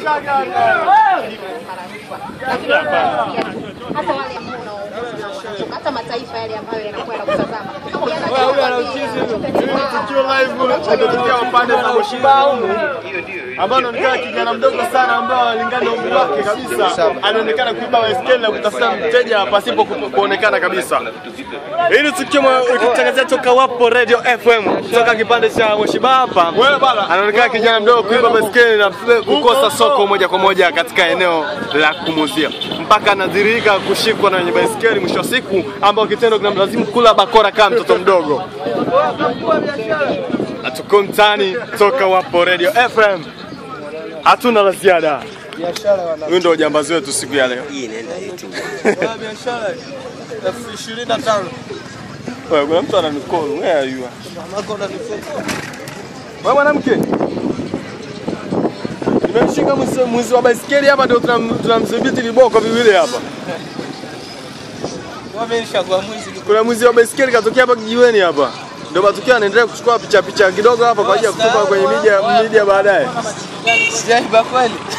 Lakini hata wale ambao unaotoka hata mataifa yale ambayo yanakuwa yanakutazama. Tukio live limetokea upande za Moshiba humu ambao anaonekana kijana mdogo sana ambao analingana na umri wake kabisa, anaonekana kuiba baiskeli na kutafuta mteja pasipo ku- kuonekana kabisa. Hili tukio ikitangazia toka Wapo Radio FM toka kipande cha Moshiba hapa, anaonekana kijana mdogo kuiba baiskeli na kukosa soko moja kwa moja katika eneo la kumuzia, mpaka anadhirika kushikwa na wenye baiskeli mwisho wa siku, ambao kitendo kinamlazimu kula bakora kama mtoto mdogo. Hatuko mtaani toka Wapo Radio FM, hatuna la ziada. Huyu ndio ujambazi wetu siku ya leo. biashara elfu ishirini na tano Wewe kuna mtu ananikolo, where are you? mamako unanifeka Wewe mwanamke, nimemshika mwizi- mwizi wa baisikeli hapa, ndio tunam- tunamdhibiti viboko viwili hapa. wamenishagua mwizi Kuna mwizi wa baisikeli katokea hapa kijiweni hapa, ndio matukio anaendelea kuchukua picha picha kidogo hapa kwa ajili ya kutupa kwenye media media baadaye. sijaiba kweli